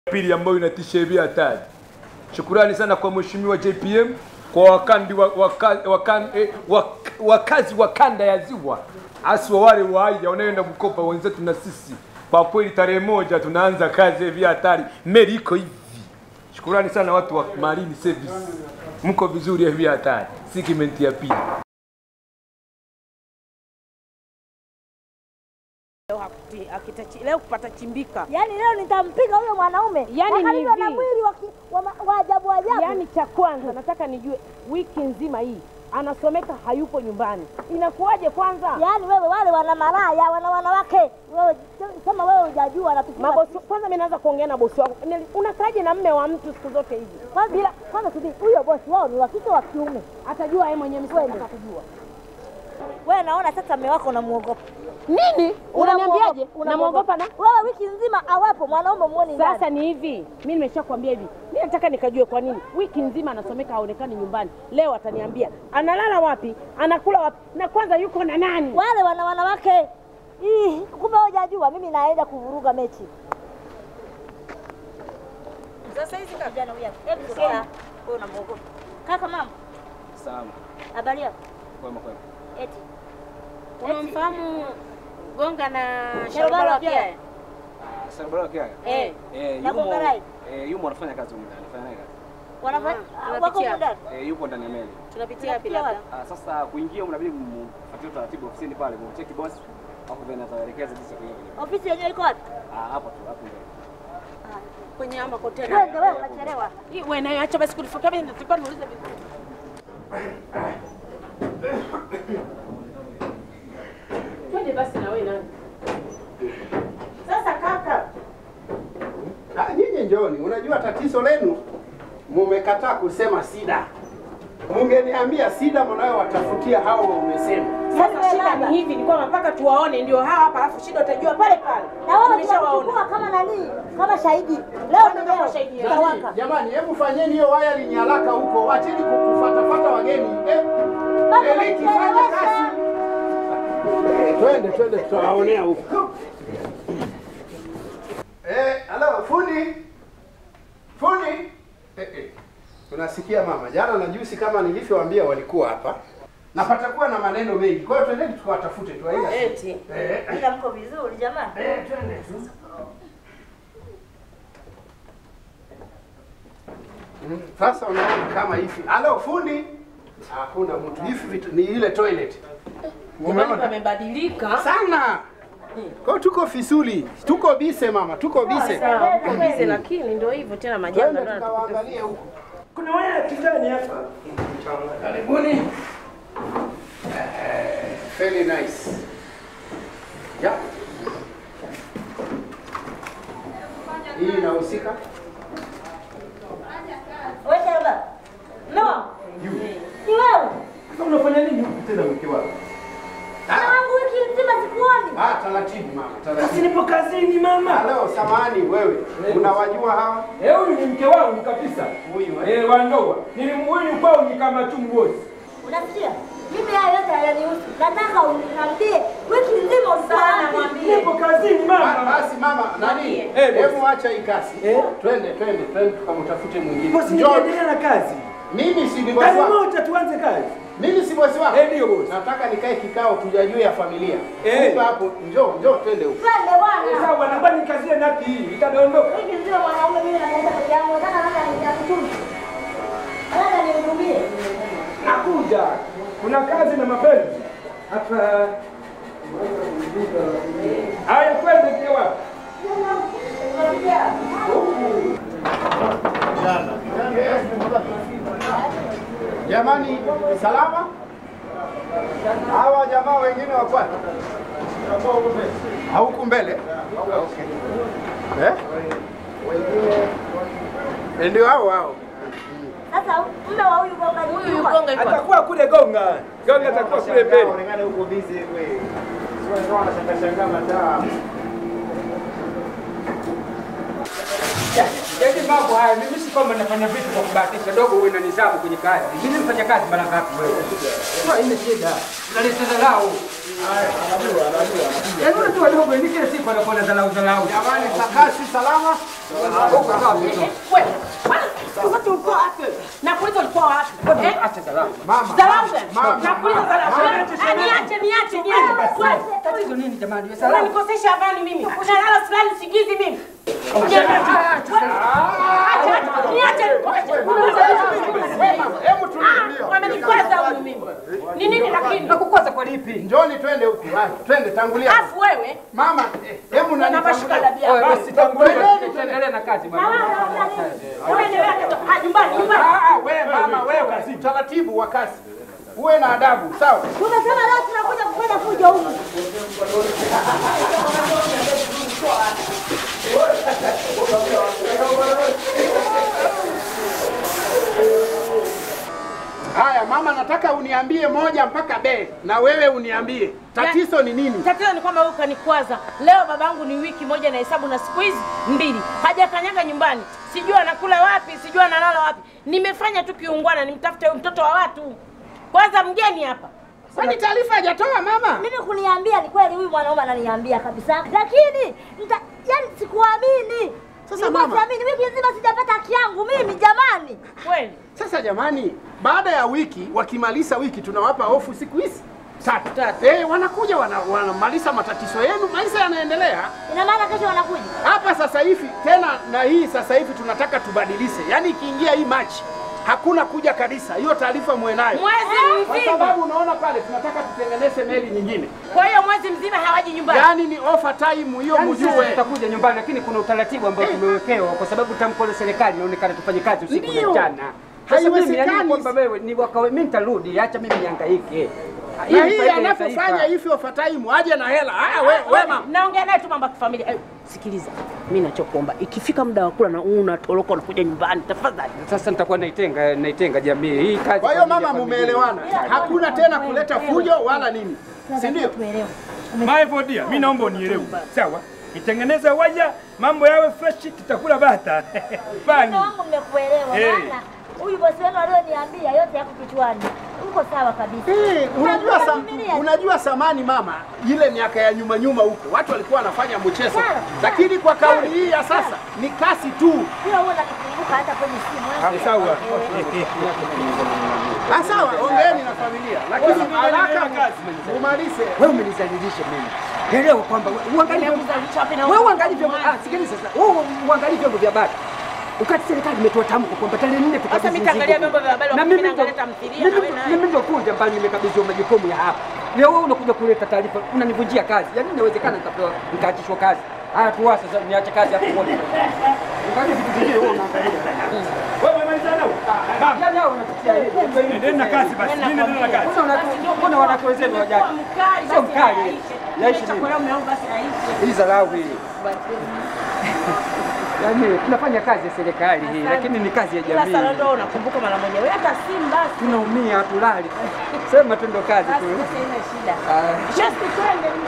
pili ambayo inatisha hivi hatari. Shukurani sana kwa mheshimiwa JPM kwa wakandi wa, waka, wakan, eh, wak, wakazi wa kanda ya Ziwa haswa wale wa Haya wanaoenda kukopa wenzetu na sisi. Kwa kweli tarehe moja tunaanza kazi hivi hatari, meli iko hivi. Shukurani sana watu wa Marine Service, mko vizuri hivi hatari. Segment ya pili. Leo hakuti- akitachi- leo kupata chimbika Yaani leo nitampiga huyo mwanaume. Yaani Na ni alivyo na hivi. mwili wa ki- wa ma- wa ajabu ajabu. yaani cha kwanza nataka nijue wiki nzima hii anasomeka hayupo nyumbani inakuwaje kwanza Yaani wewe wale wana malaya, wana wanawake. Wewe sema wewe hujajua anatufunga. mabosi kwanza mi naanza kuongea na bosi wangu Nili- unakaaje na mme wa mtu siku zote hivi Kwanza bila kwanza subiri, huyo bosi wao ni wa kike wa kiume. atajua yeye mwenyewe msitaka kujua Wewe naona sasa mume wako unamuogopa. nini unaniambiaje namwogopa na Wewe wiki nzima awapo mwanaume muone ndani. sasa ni hivi mi nimeshakwambia hivi mi nataka nikajue kwa nini wiki nzima anasomeka haonekani nyumbani leo ataniambia analala wapi anakula wapi na kwanza yuko na nani Wale wana wanawake. Ih, kumbe hujajua mimi naenda kuvuruga mechi. Sasa hizi kijana huyu. Hebu sasa wewe unamuogopa. Kaka mama, Salama. habari yako? Kwema kwema. Eti. unamfahamu gonga na Sharobaro pia. Sarabara kia. Eh. Eh, Na yumo Gongarai? eh, yumo anafanya kazi huko ndani. Anafanya naye kazi. Wanafanya tunapitia. wako muda. Eh, yupo ndani ya meli. tunapitia wapi Tunapitia labda Ah, sasa kuingia mnabidi mfuatie utaratibu ofisini pale, mcheki boss. Hapo then ataelekeza jinsi ya kuingia. Ofisi yenyewe iko wapi? Ah, hapo tu, hapo mbele. kwenye ama kontena Twende wewe unachelewa. Hii wewe nayo acha basi kunifukia mimi nitakuwa niulize vizuri. Twende basi na wewe nani? Sasa kaka, Ah, Nyinyi njoni, unajua tatizo lenu mumekataa kusema sida. Mungeniambia sida mnayowatafutia hao umesema. sasa shida ni hivi ni kwamba mpaka tuwaone ndio hawa hapa alafu shida utajua pale pale. Na wewe Tumeshawaona. tunachukua kama nani? Kama shahidi. Leo ni Kama leo. shahidi. Tutawaka. Jamani, hebu fanyeni hiyo waya linyalaka huko, wacheni kufuatafuata wageni. Eh, Baba, Eliki, fanya unachelewesha. kazi. Eh, Twende twende, tutawaonea huko. Eh, halo fundi, fundi. Eh, eh. Unasikia mama, jana na juzi kama nilivyowaambia walikuwa hapa na patakuwa na maneno mengi, kwa hiyo twendeni tukawatafute tu. haina shida. Eti. Eh, Ila mko vizuri jamani. eh, twende tu. Mm, Sasa unaona kama hivi. Halo fundi. Hakuna mtu. Hivi vitu ni ile toilet. Jamani Umeona? pamebadilika. Sana. Kwa hiyo tuko fisuli. Tuko bise mama, tuko bise. Sawa, uko busy lakini ndio hivyo tena majanga Twende ndio yanatukuta. tukawaangalie huko. Kuna waya ya kijani hapa. Karibuni. Eh, Very nice. Yeah. Hii inahusika? Wewe baba. No. Ni wewe. Sasa unafanya nini huku tena mke wako? Tangu wiki nzima sikuoni. Ah, taratibu mama, Basi taratibu. nipo kazini mama. Halo, samahani wewe. Unawajua hawa? Eh, huyu ni mke wangu kabisa. Huyu eh? Eh, wa ndoa. Nilimwini kwao ni kama chungozi. Unasikia? Mimi haya yote hayanihusu. Nataka uniambie wiki nzima ulikuwa wapi? Nipo kazini Ba- mama. Basi mama, nani? Eh, boss. Hebu acha hii kasi. Eh? Twende, twende, twende tukamtafute mwingine. Bosi Njoo. nikiendelea na kazi. Mimi si ni bosi Kazi wako. moja tuanze kazi. Mimi si bosi wako. Eh, ndio boss. Nataka nikae kikao tujajue ya familia. Eh. Funga hapo, njoo, njoo twende huko. Twende Eh, bwana. Sawa, naomba nikazie nati hii. Itadondoka. Wiki nzima mwanaume mimi naenda peke yangu. Nataka labda nitakutume. Nataka nihudumie. Nakuja. Kuna kazi na mapenzi. Hapa. Haya, twende pia wapi? Jamani, salama? Hawa jamaa wengine wako wapi? Hauku mbele? Okay. Eh? Eh, Ndio hao hao. Sasa mume wa huyu gonga ni Huyu yuko. gonga yuko. Atakuwa kule Gonga. Gonga atakuwa kule mbele. Unaonekana uko busy wewe. Sio unashangaa shangaa mataa. Yaani mambo haya. Mimi si kwamba nafanya vitu kwa kubahatisha, dogo uwe na nidhamu kwenye kazi. Mimi nifanya kazi mara ngapi wewe? Sio ina shida. Unaleta dharau. Yaani unajua dogo ni kila siku anakuwa na dharau dharau. Jamani, sakasi salama. Huko sawa tu. Wewe, bwana, wakati ulikuwa wapi? Nakuuliza ulikuwa wapi? Eh? Acha dharau. Mama. Dharau gani? Nakuuliza dharau. Ah, Niache, niache, niache. Wewe, Tatizo nini jamani? Wewe salamu. Unanikosesha amani mimi. Unalala silali sigizi mimi. Acha, acha. Niache. Hebu tulia. Ah, Wamenikwaza huyu mimi. Ni nini lakini? Nakukwaza kwa lipi? Njoni twende huku. Haya, Twende tangulia. Afu wewe Mama, eh, hebu nani na mashika tangulia. dabia. Wewe basi tangulia. Tuendelee na kazi bwana. Wewe endelea kutoka. Ah, nyumbani, nyumbani. Ah, ah, wewe mama, wewe utaratibu wa kazi. Uwe na adabu, sawa? Tumesema leo tunakuja kufanya fujo huku. Haya mama, nataka uniambie moja mpaka be, na wewe uniambie tatizo ni nini? Tatizo ni kwamba wewe ukanikwaza. Leo babangu ni wiki moja na hesabu na siku hizi mbili. Hajakanyaga nyumbani. Sijui anakula wapi, sijui analala wapi. Nimefanya tu kiungwana nimtafute huyu mtoto wa watu. Kwanza mgeni hapa. Kwani taarifa hajatoa mama? Mimi kuniambia ni kweli, huyu mwanaume ananiambia kabisa, lakini nita, yani sikuamini. Sasa Nilikuwa mama. siamini, wiki nzima sijapata haki yangu mimi jamani. Kweli. Sasa jamani, baada ya wiki wakimaliza wiki tunawapa ofu siku hizi tatu. Tatu. Eh, wanakuja wana- wanamaliza matatizo yenu, maisha yanaendelea Ina maana kesho wanakuja. hapa sasa hivi tena, na hii sasa hivi tunataka tubadilishe, yaani ikiingia hii Machi hakuna kuja kabisa. Hiyo taarifa muwe nayo, Mwezi kwa mzima. sababu unaona pale tunataka tutengeneze meli nyingine, Kwa hiyo mwezi mzima hawaji nyumbani. yaani ni offer time hiyo, Yaani sisi mjue. tutakuja nyumbani, lakini kuna utaratibu ambao tumewekewa kwa sababu tamko la serikali inaonekana tufanye kazi usiku na Ndio. mchana. Sasa mimi Haiwezekani. yani kwamba wewe ni wakawe, mimi nitarudi, acha mimi nihangaike. Na Ili hii faida ya anapofanya taifa. hivi offer time aje na hela. Haya we, we mama. Naongea naye tu mambo ya kifamilia. Eh, Sikiliza, mimi nachokuomba ikifika muda wa kula na unatoroka unakuja nyumbani, tafadhali. Sasa nitakuwa naitenga naitenga jamii hii kazi. Kwa hiyo kwa ajili ya mama, familia. mumeelewana, hakuna tena kuleta fujo wala nini, si ndio? Tuelewe. My dear, mimi naomba unielewe. Sawa? Nitengeneze waya, mambo yawe fresh, tutakula bata. Fani. Mume wangu mmekuelewa, Eh. maana huyu bosi wenu alioniambia yote yako kichwani. Uko sawa kabisa. Eh, unajua Hakuna sam, kuvumilia. unajua samani mama, ile miaka ya nyuma nyuma huko watu walikuwa wanafanya mchezo, Sana, lakini kwa kauli hii ya sasa ni kasi tu. Pia huwa nakikumbuka hata kwenye simu. eh. Sawa. Ah, sawa, ongeeni na familia, lakini haraka umalize. Wewe umenizalilisha mimi. Elewa kwamba we- uangalie wewe uangalie vyombo ah, sikiliza sasa. Wewe uangalie vyombo vya habari. Wakati serikali imetoa tamko kwamba tarehe nne tukabidhi Sasa mimi nitaangalia mzigo. vyombo vya habari, Na wakati mimi mimi ndo- naangalia tamthilia, mimi na wewe ndo- naye. Mimi ndio kuja mbali nimekabidhiwa majukumu ya hapa. Leo wewe unakuja kuleta taarifa, unanivunjia kazi. Yaani inawezekana nikapewa nikaachishwa kazi. Haya tuwa sasa niache kazi hapo moja. Angalia vitu vingine wewe unaangalia. Wewe umemaliza nao? Mama, Yaani hao wanatutia hivi. endeni na kazi basi. Mimi naendelea na kazi. Mbona wanatu- mbona wanawake wenzenu wajaji? Sio mkali. Yaishi nini? Hii dharau hii. Yaani tunafanya kazi ya serikali hii, lakini ni kazi ya Kila jamii. sala ndo unakumbuka mara moja. Wewe hata simu basi. Tunaumia, hatulali. Sema tu ndo kazi Basi tu. basi haina shida. Ah. Just twende.